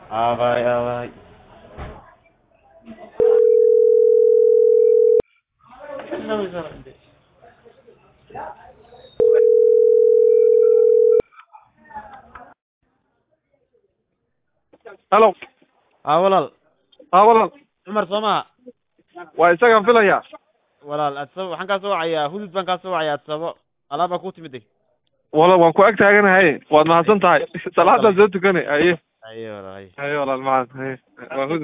aaway aaway halo aa walaal haa walaal cumar soo maha waa isagaan filaya walaal adsabo waxaan kaa soo wacayaa hudud baan kaa soo wacayaa adsabo alaab baa ku timid walaal waan ku ag taaganahay waad mahadsan tahay salaadaan soo tukanay haye ayo walaal ayo haye walaal macad haye waa hud